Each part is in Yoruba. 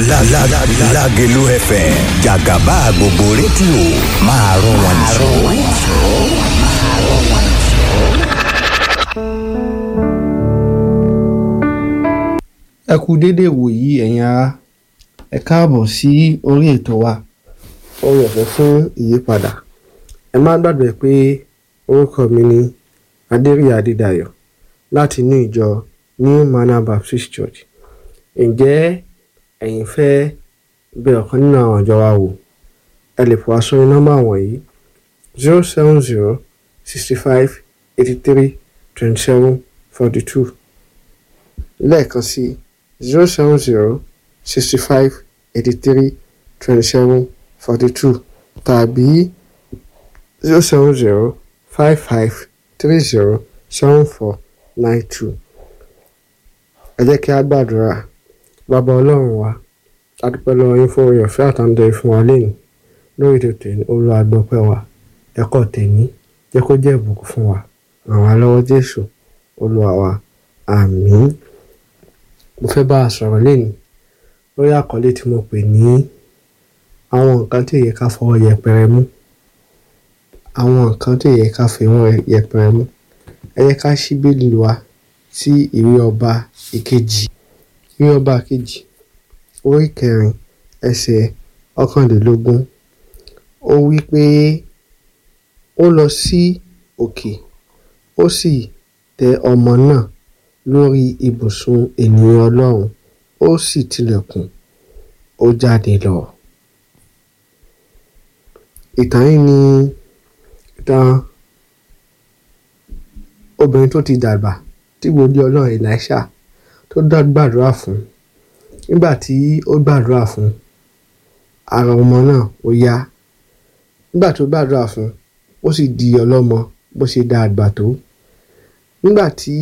Lágelú FM jàgàbá gbogbo rédíò máa rún wọn jù. ẹ kú déédéé wòyí ẹ̀yin ará ẹ káàbọ̀ sí orí ètò wa orí ọ̀fẹ́ fún ìyípadà ẹ má gbàgbé pé orúkọ mi ni adéríyà adédayọ̀ láti inú ìjọ new manor baptist church ǹjẹ́ ẹ̀yin fẹ́ bẹ ọ̀kan nínú àwọn àjọ wa wò ẹ lè fọwọ́ sórí nọ́mbà wọ̀nyí zero seven zero sixty five eighty three twenty seven forty two lẹ́ẹ̀kan sí zero seven zero sixty five eighty three twenty seven forty two tàbí zero seven zero five five three zero seven four nine two. ẹ jẹ́ kí a gbàdúrà bàbá ọlọ́run wa a dúpẹ́ lọ́wọ́ yín fún oore ọ̀fẹ́ àtàǹdẹ̀ fún wa lẹ́yìn lórí ètò tèmi olùwàgbọ́pẹ́ wa ẹ̀kọ́ tèmi jẹ́ kó jẹ́ ìbùkún fún wa ràn wá lọ́wọ́ jésù olúwa wa àmín mo fẹ́ bá a sọ̀rọ̀ lẹ́nu lórí àkọlé tí mo pè ní àwọn nǹkan tí èyí ká fọwọ́ yẹpẹrẹ mú àwọn nǹkan tí èyí ká fọwọ́ yẹpẹrẹ mú ẹ yẹ ká ṣí bíbélì wa sí ìwé ọba ìkejì ìwé ọba ìkejì orí kẹrin ẹsẹ̀ ọ̀kànlélógún ó wí pé ó lọ sí òkè ó sì tẹ ọmọ náà lórí ibùsùn ènìyàn ọlọ́run ó sì tilẹ̀kùn ó jáde lọ. ìtàn yìí ni ìtàn obìnrin tó ti dàgbà tí wòlíì ọlọ́run Èlíṣà tó dá gbàdúrà fún nígbà tí ó gbàdúrà fún ara ọmọ náà ó yá nígbà tó gbàdúrà fún ó sì di ọlọ́mọ bó ṣe dá àgbà tó nígbà tí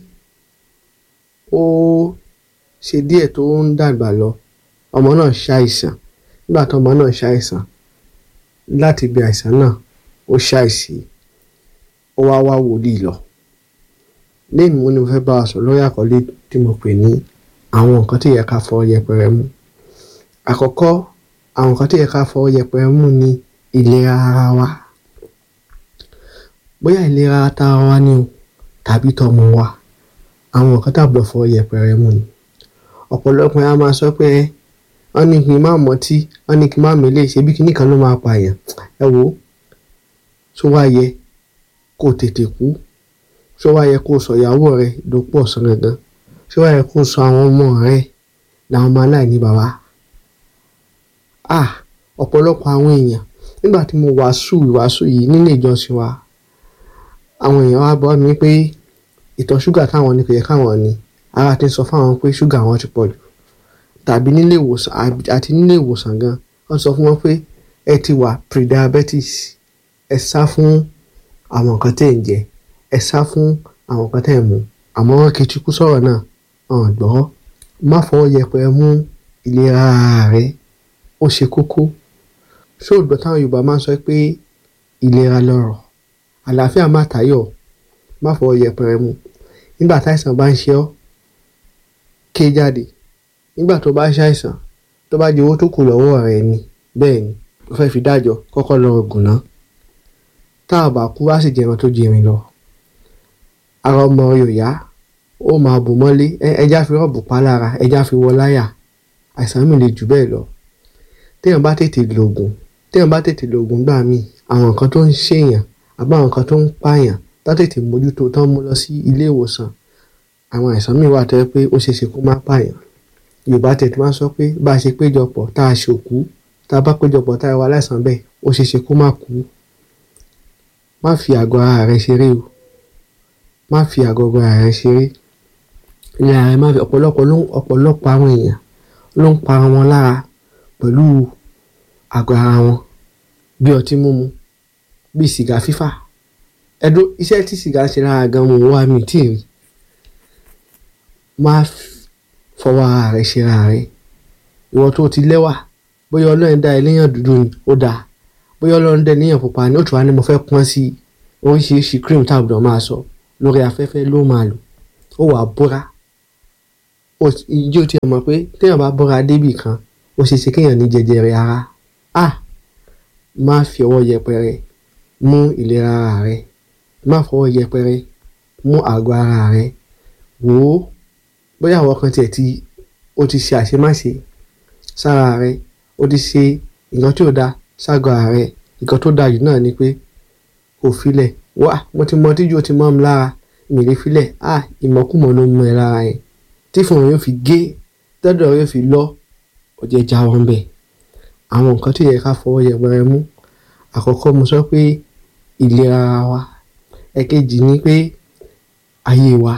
ó ṣe díẹ̀ tó ń dàgbà lọ ọmọ náà ṣàìsàn nígbà tó ọmọ náà ṣàìsàn láti ibi àìsàn náà ó ṣàìsí ó wá wá wòlíì lọ lẹ́yìn mo ní mo fẹ́ bá a sọ lórí àkọlé tí mo pè ní àwọn nǹkan tí yẹ ká fọwọ́ yẹpẹrẹ mú àkọ́kọ́ àwọn nǹkan tí yẹ ká fọwọ́ yẹpẹrẹ mú ni ìlera ara wa bóyá ìlera tara wa ni o tàbí tọmọ wa àwọn nǹkan tàbí fọwọ́ yẹpẹrẹ mú ni ọ̀pọ̀lọpọ̀ a máa sọ pé wọ́n ní kí n má mọtí wọ́n ní kí n má mélé ṣebí kíní kan ló máa pààyàn ẹ wò ó tó wá yẹ kó tètè kú tó wá yẹ kó sọ ìyàwó rẹ dòpò ọ̀sán gangan tó wá yẹ kó sọ àwọn ọmọ rẹ làwọn ọmọ aláìní bàbá ah ọ̀pọ̀lọpọ̀ àwọn èèyàn nígbà tí mo wàásù ìwàásù yìí nílé ìjọsìn wa àwọn èèyàn wá bọ́ mi pé ìtọ̀ ṣúgà táwọn ní kò yẹ káwọn ní ara ti ń sọ fáwọn pé ṣúgà wọn ti pọ̀ jù tàbí nílé ìwòsàn àti nílé ìwòsàn gan wọ́n sọ fún wọn pé ẹ ti wà pre-diabetes ẹ sá fún àwọn nǹkan tẹ̀ ń jẹ ẹ sá fún àwọn nǹkan tẹ̀ ń mu àmọ́ wọn kì í tukú sọ̀rọ̀ náà hàn gbọ́ má fọwọ́ yẹpẹrẹ mú ìlera rẹ ó ṣe kókó ṣóògbọ́ táwọn Yorùbá máa ń sọ pé ìlera lọ́rọ̀ àlàáfíà má tayọ̀ má fọwọ́ yẹpẹrẹ mú nígbà táìsàn bá ń ṣe ọ́ ké jáde nígbà tó bá ṣàìsàn tó bá di owó tó kù lọ́wọ́ rẹ̀ ni bẹ́ẹ̀ ni ó fẹ́ fi dájọ́ kọ́kọ́ lọ gùn ná tá a bá kú wá sì jẹran tó jẹrin lọ ara ọmọ yóò yá ó máa bù mọ́lé ẹja fi rọ́ọ̀bù pa lára ẹja fi wọ láyà àìsàn mi lè jù bẹ́ẹ̀ lọ téèyàn bá tètè lògùn téèyàn bá tètè lògùn gbà míì àwọn nǹkan tó ń ṣèyàn àbá àwọn nǹkan tó ń pààyàn tá tètè mójútó tán mú lọ sí ilé ìwòsàn àwọn àìsàn míì wà tó yẹ pé ó ṣeé ṣe kó má pààyàn yorùbá tètè máa sọ pé bá a ṣe péjọpọ̀ tá a ṣòkú tá a bá péjọpọ̀ tá a wà láìsàn bẹ́ẹ̀ ó ṣeé ṣe kó má kú má fi àgọ́ ara rẹ ṣeré o má fi àgọ́ ara rẹ ṣeré ilé ara rẹ má fi ọ̀pọ̀lọpọ̀ ló ọ̀pọ̀lọpọ̀ àwọn èèyàn ló ń para wọn lára pẹ̀lú àgọ́ ara wọn bí ọtí mímu bí sìgá fífà ẹdún iṣẹ́ tí sìgá ń ṣe lára gan mo wá mi tí ì rí má fọwọ́ ara rẹ ṣe ara rẹ ìwọ tó ti lẹ́wà bóyá ọlọ́run dá ẹlẹ́yàn dúdú ni ó dáa bóyá ọlọ́run dá ẹlẹ́yàn pupa ni ó tún wá ní mo fẹ́ pọ́n sí oríṣiríṣi cream táàbùdó máa sọ lórí afẹ́fẹ́ ló máa lò ó wàá bóra ijó tí a mọ̀ pé téèyàn bá bóra débì kan ó ṣe ṣe kéèyàn ní jẹjẹrẹ ara a má fi ọwọ́ yẹpẹrẹ mú ìlera ara rẹ má fọwọ́ yẹpẹrẹ mú àgọ́ ara rẹ wò ó bóyá àwọn kan tiẹ̀ ti ó ti ṣe àṣemáṣe sára rẹ ó ti ṣe nǹkan tí ò da ságọ́ ara rẹ nǹkan tó dáa jù náà ni pé kò filẹ̀ wá mo ti mọ tíjú ó ti mọ́ mi lára mi lè filẹ̀ a ìmọ̀kùmọ̀ ló mú ẹ lára yẹn tí fún wọn yóò fi gé tọ́dọ̀ yóò fi lọ ó jẹ́ jáwọ́ ń bẹ̀ àwọn nǹkan tó yẹ ká fọwọ́ yẹpẹrẹ mú àkọ́kọ́ mo sọ pé ìlera ara wa ẹ̀kejì ni pé ayé wa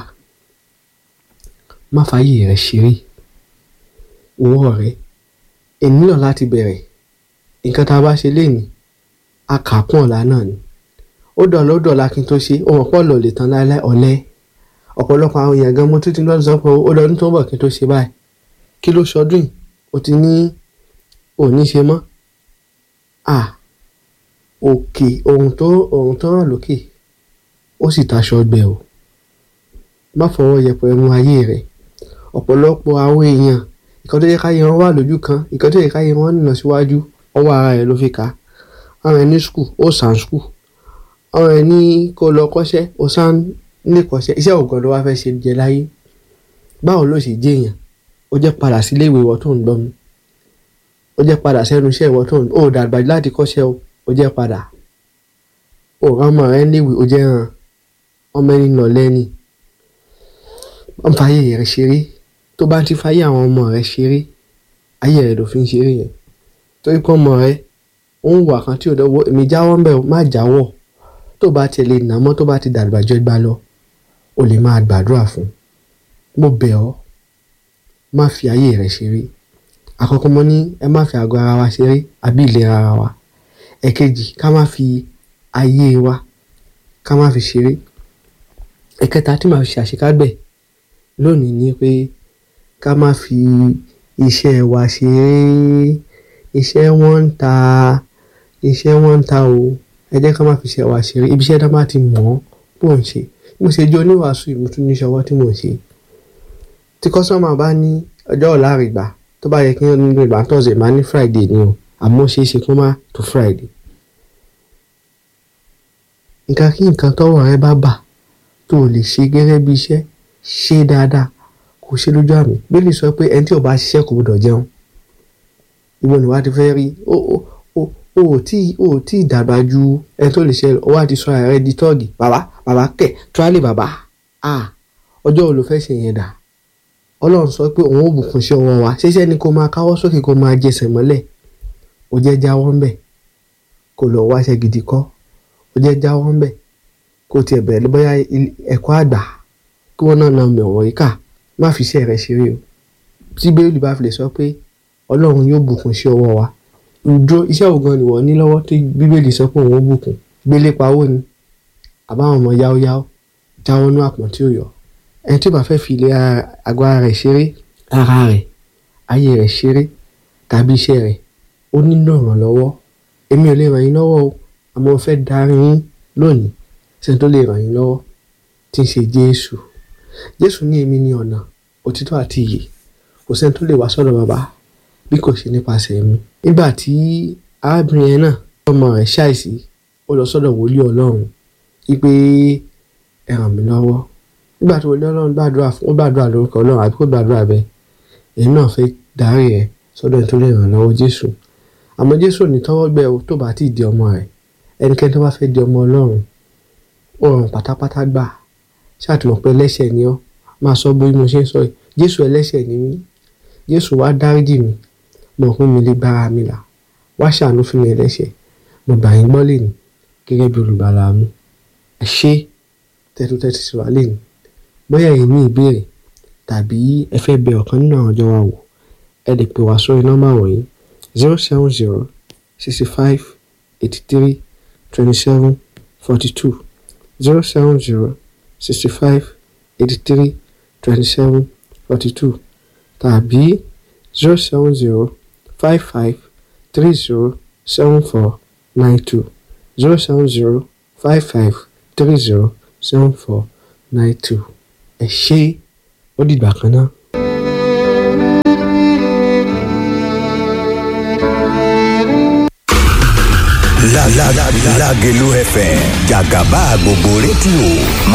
má fààyè rẹ ṣeré owó rẹ èmi náà láti bẹ̀rẹ̀ nǹkan tá a bá ṣe lénìí a kà á kún ọ̀la náà ni ó dọ̀la ó dọ̀la kí n tó ṣe ó mọ̀ pọ̀ lọ lè tán láéláé ọ̀lẹ ọ̀pọ̀lọpọ̀ àwọn èèyàn gan mo tún ti lọ́dún sọ pé ó lọ́dún tó ń bọ̀ kí n tó ṣe báyìí kí ló ṣọdún yìí o ti ní òní ṣe mọ́ à òkè ohun tó ohun tó ràn lókè ó sì taṣọ ọgbẹ́ o má fọwọ́ yẹpẹrẹ mú ayé rẹ ọ̀pọ̀lọpọ̀ àwọn èèyàn ìkan tó yẹ káyé wọn wà lójú kan ìkan tó yẹ káyé wọn nìyàn síwájú ọwọ́ ara rẹ ló fi kà àwọn ẹni skul ó sàn skul àwọn ẹni kó lọ kọ́ṣẹ́ ó sàn ní kọ́ṣẹ́ iṣẹ́ ògùn ló wá fẹ́ ṣe jẹ láyé báwo ló ṣe jẹ́ èèyàn ó jẹ́ padà sílé ìwé ìwọ tó ń gbọ́ mi ó jẹ́ padà sẹ́nu iṣẹ́ ìwọ tó ń ó dàgbà láti kọ́ṣẹ́ o ó jẹ́ padà ó rán ọmọ rẹ léwe ó jẹ́ hàn ọmọ ẹni nà lẹ́ni wọ́n fa ayé rẹ ṣeré tó bá ti fáyé àwọn ọmọ rẹ ṣeré ayé rẹ ló fi ń ṣeré yẹn torí pé ọmọ rẹ ó ń wà kan tí ò dọ́wọ́ èmi jáwọ́ ń bẹ̀ má jáwọ́ tó bá tiẹ̀ lè nà mọ́ tó bá ti dàgbà jọ gbá lọ o lè máa gbàdúrà fún mo bẹ̀ ọ́ má fi ayé rẹ ṣeré àkọ́kọ́ mo ní ẹ má fi àgọ́ ara wa ṣeré àbí ìlera ara wa ẹ̀kejì ká má fi ayé wa ká má fi ṣeré ẹ̀kẹta tí màá fi ṣàṣekágbẹ̀ lónìí ni pé ká má fi iṣẹ́ wa ṣeré iṣẹ́ wọn ń ta iṣẹ́ wọn ń ta o ẹ jẹ́ ká má fi iṣẹ́ wa ṣeré ibi iṣẹ́ náà má ti mọ̀ ọ́ bó ń ṣe mo ṣe jẹ́ oníwàásù ìmútún níṣẹ́ ọwọ́ tí mò ń ṣe tí kọ́sọ́mà bá ní ọjọ́ ọ̀la àrìgbà tó bá yẹ kí wọ́n nílò ìgbà tọ̀sẹ̀ máa ní friday ni o àmọ́ ṣeé ṣe kó má tó friday. nǹkan kí nǹkan tọ́wọ́ rẹ bá bà tó o lè ṣe gẹ́gẹ́ bí iṣẹ́ ṣe dáadáa kò ṣe lójú àmì bílí sọ pé ẹni tí ò bá ṣiṣẹ́ kò gbọdọ̀ jẹun ìwọ ni wàá ti fẹ́ rí o o o o ò tí o ò tí dàgbà ju ẹni tó lè ṣe ọ wá ti sọ ara rẹ di tọ́ọ̀gì bàbá bàbá kẹ̀ tíwálì bàbá ah ọjọ́ wo ló fẹ́ ṣe yẹn dà ọlọ́run sọ pé òun ò bùkún sí ọwọ́ wa ṣiṣẹ́ ni kó máa káwọ́ sókè kó máa jẹsẹ̀ mọ́lẹ̀ ó jẹ́ jáwọ́ ń bẹ̀ kó lọ wáṣẹ́ gidi kọ́ ó jẹ́ jáwọ́ ń bẹ̀ kó tiẹ̀ bẹ̀rẹ̀ bóyá ẹ̀kọ́ àgbà kí wọ́n náà na mẹ̀wọ̀n yìí kà má fi iṣẹ́ rẹ ṣeré o tí bẹ́ẹ̀lì bá fi lè sọ pé ọlọ́run yóò bùkún sí ọwọ́ wa ìdúró iṣẹ́ wo gan ni wọ́n ní lọ́wọ́ tí bíbélì sọ pé òun ó bùkún gbélé pawó ni àbáwọn ọmọ yáwóyáwó jáwọ́ nú àpọ̀n tí ò yọ ẹni tí ó bá fẹ́ fi ilé àgọ́ ara rẹ̀ ṣeré ara rẹ̀ ayé rẹ̀ ṣeré tàbí iṣẹ́ rẹ̀ ó nílò ìrànlọ́wọ́ èmi ò lè ràn yín lọ́wọ́ o àmọ́ mo fẹ́ darí yín lónìí sẹ́ni tó lè ràn yín lọ́wọ́ tí ń ṣe Jésù Jésù ní èmi ní ọ̀nà òtítọ́ àti ìyè kò sẹ́ni tó lè wá sọ́dọ̀ bàbá bí kò ṣe nípasẹ̀ mi nígbà tí arábìnrin yẹn náà ọmọ rẹ̀ ṣàìsí ó lọ sọ́dọ̀ wòlíì Ọlọ́run wípé ẹ ràn mí lọ́wọ́ nígbà tí wòlíì Ọlọ́run gbàdúrà fún ó gbàdúrà lórúkọ Ọlọ́run àbí kó gbàdúrà bẹ́ẹ̀ èyí náà fẹ́ darí ẹ sọ́dọ̀ ẹni tó lè ràn lọ́wọ́ Jésù àmọ́ Jésù ò ní tọ́wọ́ gbẹ o tó bá ti di ọmọ rẹ̀ ẹnikẹ́ni tó bá fẹ́ di ọmọ Ọlọ́run ó rọrùn pátápátá gbà ṣàtìmọ̀ pé ẹlẹ́ṣẹ̀ ni ọ́ máa sọ bí mo ṣe ń sọ yìí Jésù ẹlẹ́ṣẹ̀ ni mí Jésù wá dáríjì mi mọ̀ pé mi lè gbára mi là wá ṣàánú fún mi ẹlẹ́ṣẹ̀ mo gbà yín gbọ́ lẹ́nu gẹ́gẹ́ bí olùgbàlà mi ẹ ṣé tẹ́tútẹ́tù sí wa lẹ́nu bóyá ẹ̀yin ní ìbéèrè tàbí ẹ fẹ́ bẹ ọ̀kan nínú àwọn ọjọ́ wa wò ẹ lè pè wá sórí nọ́mbà wọ̀nyí zero seven zero sixty five eighty three twenty seven forty two zero seven zero sixty five eighty three twenty seven forty two tàbí zero seven zero five five three zero seven four nine two zero seven zero five five three zero seven four nine two ẹ ṣé ó dìgbà kan náà. La la la Lágelú FM jàgàbá gbogbo rédíò